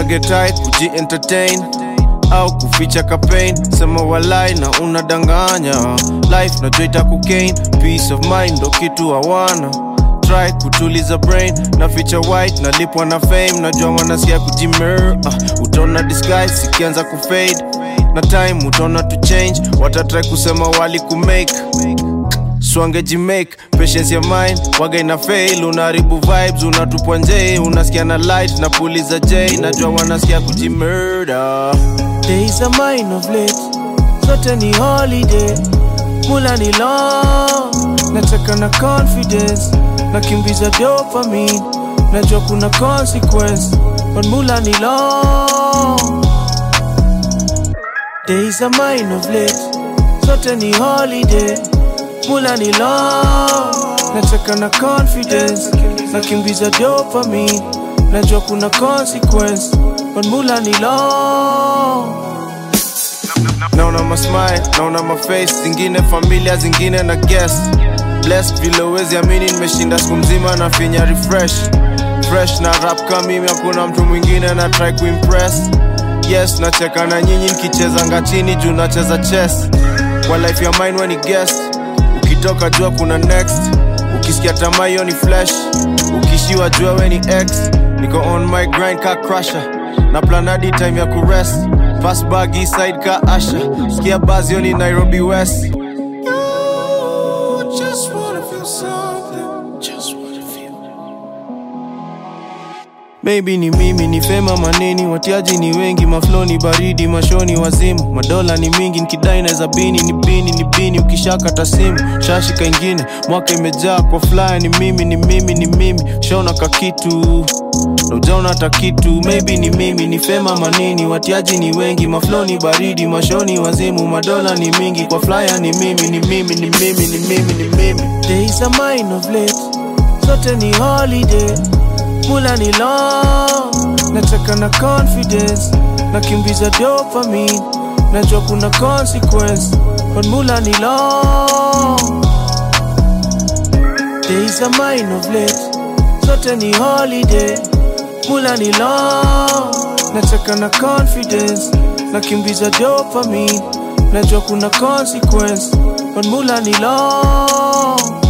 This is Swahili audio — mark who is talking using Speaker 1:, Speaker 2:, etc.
Speaker 1: una get tight kuji entertain au kuficha kapain sema walai na unadanganya life najua itakugain peace of mind ndo kitu hawana try kutuliza brain na ficha white nalipwa na fame najua wanasikia kujimer uh, utaona disguise ikianza kufade na time utaona to change watatry kusema wali kumake swangejimake patience ya mind waga ina fail unaharibu vibes unatupwa nje unasikia na light na puliza j najua wanasikia kujimurder days are mine of late zote ni holiday mula ni long nataka na confidence nakimbiza dopamine najua kuna consequence but mula ni long days are mine of late zote ni holiday mula ni long nataka na confidence nakimbiza dopamine najua kuna consequence but mula ni long naona masmile naona maface zingine familia zingine na guest blessed vile uwezi amini nimeshinda siku mzima na finya refresh fresh na rap kama mimi hakuna mtu mwingine na try kuimpress yes nacheka na nyinyi nikicheza ngachini juu nacheza chess kwa life ya mine when guest ukitoka jua kuna next ukisikia tamaa hiyo ni flesh ukishiwa jua we ni x niko on my grind ka crusher na planadi time ya kurest fast bag east side ka asha sikia bazio ni nairobi west just wanna feel something just wanna feel Maybe ni mimi ni fema maneni, watiaji ni wengi, maflo ni baridi, mashoni wazimu, madola ni mingi, nikidai naweza bini ni bini ni bini, ukishakata simu shashika ingine, mwaka imejaa kwa flyer, ni mimi ni mimi ni mimi, shaona kakitu na ujaona hata kitu, maybe ni mimi ni fema manini, watiaji ni wengi, maflo ni baridi, mashoni wazimu, madola ni mingi, kwa flyer ni mimi ni mimi ni mimi ni mimi ni mimi, days are mine of late, zote ni holiday mula ni long nataka na confidence nakimbiza dopamine najua kuna consequence but mula ni long days are mine of late zote ni holiday mula ni long nataka na confidence nakimbiza dopamine najua kuna consequence but mula ni long